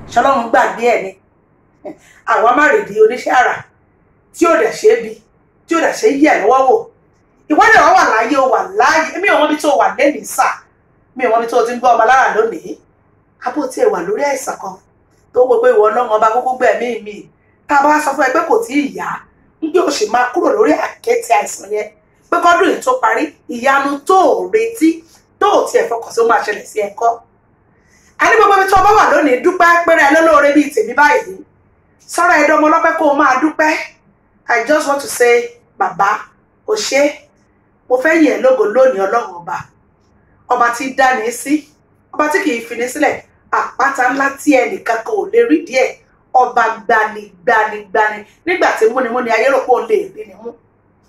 ṣọlọ́run gbàgbé ẹ̀ ni àwa má rèdí oníṣẹ́ àrà tí ò dẹ̀ ṣe é bi tí ò dẹ̀ ṣe é yẹ̀ lọ́wọ́ wò ìwádìí wa wà láyé o wà láàyè mi ò mọ̀ bí tó wà lẹ́nìí sà mi ò mọ̀ bí tó ti ń gbọ́ ọmọ lára lónìí abó tí ẹ wà lórí àìsàn kan tó wọ pé ìwọ ọlọ́run ọba kókó gbẹ̀mí mi tá a bá sọ fún ẹ pé kò tí ì yá níbi ò sì máa kúrò lórí àkẹ́tì àìsàn yẹn pé kọ́dún yìí tó parí ìyanu tó ò retí tó ò tiẹ̀ fọkàn sí ó máa ṣẹlẹ̀ sí ẹ̀kọ́ a ní gbogbo ibi tó bá wà lónìí dúpẹ́ péré ẹ lólóore bíi tèmi báyìí sọ́rọ̀ ẹ̀dọ́ ọmọ ọlọ́pẹ́ kó o máa dúpẹ́ I just want to say bàbá o ṣé mo fẹ́ yìn ẹ́ lógo lónìí ọlọ́run ọba ọba tí dáni sí ọba tí kì í fini sílẹ̀ àpáta ńlá tí ẹnìkan kan ò lè rí díẹ̀ ọba gbani gbani gbani nígbà tí múnimúni ayé rò pé òun lè rí ni mú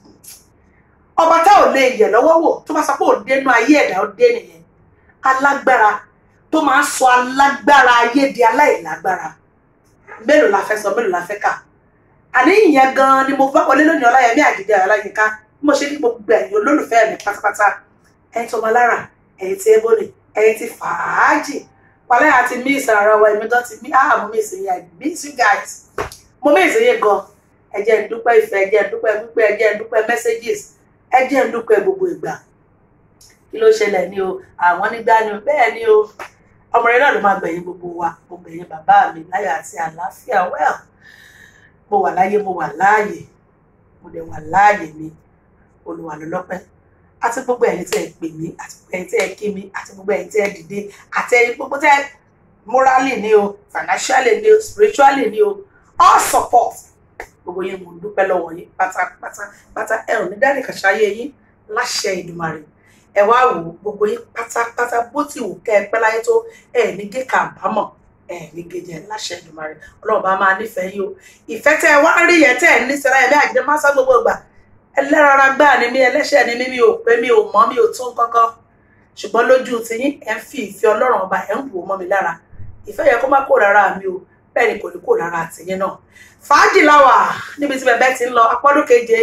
ọba tá ò lè yẹ̀ lọ́wọ́ wò tó bá sọ pé òun dénú ayé ẹ̀dá ó dé nìyẹn alágbára tó máa ń sọ alágbára ayé di aláìlágbára mélòó la fẹ́ sọ mélòó la fẹ́ kà àní ìyẹn gan-an ni mo bá wọlé lónìí ọláyẹmí àjíjẹ ọláyínká bí mo ṣe ní gbogbo ẹ̀yin olólùfẹ́ mi pátápátá ẹ̀yin tó máa lára ẹ̀yin tí ébólè ẹ̀yin tí fàájì wàlẹ́ àti miss ara wa èmi gan ti mí ah mo miss yín i miss you guys mo miss yín gan ẹ jẹ́ n dúpẹ́ ìfẹ́ ẹ jẹ́ n dúpẹ́ pípẹ́ ẹ jẹ́ n dúpẹ́ messages ẹ jẹ́ n dúpẹ́ gbogbo ìgbà kí ló ṣẹlẹ̀ ní o àwọn nígbà ni o bẹ́ẹ̀ ni o ọmọrin náà ló máa gbẹ̀yìn gbogbo wa mo gbẹ̀yìn bàbá mi láyọ̀ àti àlàáfíà well mo wà láyé mo wà láàyè mo dẹ̀ wà láàyè mi olùwà ló lọ́pẹ́ àti gbogbo ẹ̀yin tẹ́ ẹ pè mí àti gbogbo ẹ̀yin tẹ́ ẹ kí mi àti gbogbo ẹ̀yin tẹ́ ẹ dìde àti ẹ̀yin gbogbo tẹ́ ẹ morally ni o financially ni o spiritually ni o all support gbogbo yín mo dúpẹ́ lọ́wọ́ yín pátápátá pátá ẹ ò ní dárí kàṣáyé yín láṣẹ Ìdùmarè ẹ wá wò ó gbogbo yín pátápátá bó ti wù kẹ́ ẹ pẹ́ láyé tó ẹ ní gé kàbámọ̀ ẹ ní gèjẹ láṣẹ Ìdùmarè Ọlọ́run bá máa nífẹ̀ẹ́ yín o ìfẹ́ tẹ́ ẹ wá rí yẹn tẹ́ ẹ ní sẹ́ra ẹ̀mí àjídé máa sá gbogbo ìgbà ẹlẹ́rara gbáà ni mí ẹlẹ́ṣẹ̀ ni mí mi ò pé mi ò mọ́ mi ò tún kọ́kọ́ ṣùgbọ́n lójú tiyín ẹ̀ ń fi ìfẹ́ Ọlọ́run ọba ẹ̀ ń wò mọ́ mi lára ìfẹ́ yẹ kó má kó rárá mi o bẹ́ẹ̀ ni kò ní kó rárá tiyín náà fàájì láwà níbi tí bẹ̀bẹ̀ ti ń lọ apọ́dún keje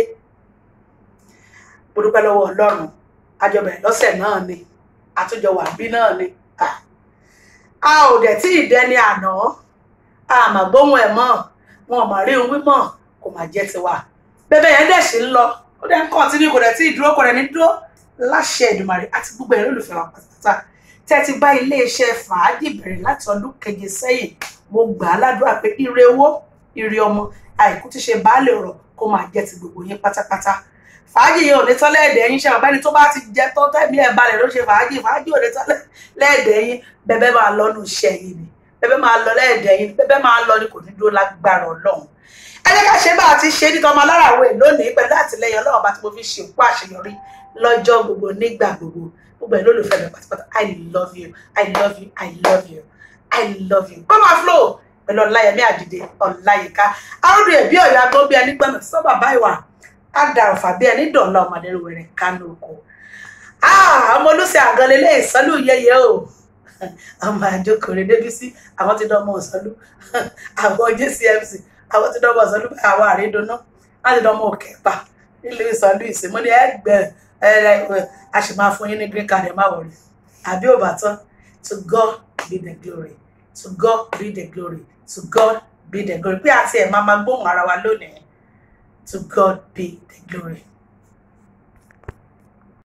mo dúpẹ́ lọ́wọ́ Ọlọ́run àjọbẹ̀ lọ́sẹ̀ náà ni àtúnjọ wà bí náà ni a ò dẹ̀ tí ì dẹni àná a mà gbóhùn ẹ̀ mọ́ wọn ò mà rí ohun wímọ̀ kò mà jẹ́ tiwa bẹ́bẹ̀ yẹn dẹ̀ sí ń lọ ó dẹ̀ ń kàn tí ní kò dẹ̀ tí ì dúró kò dẹ̀ ní dúró láṣẹ Èdùmàrè àti gbogbo ẹ̀rọ olùfẹ́ wa pátápátá tẹ́ ti bá iléeṣẹ́ fàájì bẹ̀rẹ̀ láti ọdún keje sẹ́yìn mo gbà á ládùúrà pé ire owó ire ọmọ àìkú ti ṣe baálé ọ̀rọ̀ kó máa jẹ́ ti gbogbo yín pátápátá fàájì yẹn ò ní tán lẹ́ẹ̀dẹ̀ yín ṣe ọ̀gbẹ́ni tó bá ti jẹ tó tẹ̀mí ẹ̀ balẹ̀ ló ṣe fàájì fàájì ò ní tán lẹ́ẹ̀dẹ̀ yín bẹ́bẹ́ máa lọ nù iṣẹ́ yín ni bẹ́bẹ́ máa lọ lẹ́ẹ̀dẹ̀ yín bẹ́bẹ́ máa lọ ni kò ní dúró lágbára ọlọ́run ẹ jẹ́ ká ṣe bá a ti ṣe nítorí ọmọ aláràwọ̀ lónìí pẹ̀lú àtìlẹyìn ọlọ́run bá ti mo fi ṣe òkú àṣeyọrí lọ́jọ́ gbogbo nígbà gbogbo gbogbo ẹ̀ lólùfẹ́ mi pátápátá i love you i love you i love you i love you come on flow pẹ̀lú ọláyẹmí àdìdé ọláyíká arúgbó ẹ̀bí ọ̀yọ́ agbọ́n bí ẹni gbọ́nà sọ́bà báyìí á da ọ̀fà bí ẹni dọ̀ọ̀la ọmọdé rẹ̀ kánú oko ọmọ olùsẹ̀ àgọ́lé lé ìsọ́lù yẹyẹ o ọmọ àjọkòrè débísí àwọn ti dán ọmọ òsọ́lù àwọn jcmc àwọn ti dán ọmọ òsọ́lù báyìí àwọn àrídọ́nà wọ́n ti dán ọmọ òkèpà nílùú ìsọ́lù ìsìnmọ́ ní ẹgbẹ́ a sì máa fún yín ní green card ẹ̀ má wọlé àbí ò bá tán to God be the glory to God be the glory to God be the glory pé àti ẹ̀ máa máa gbóhùn ara wa lónìí to God be the glory.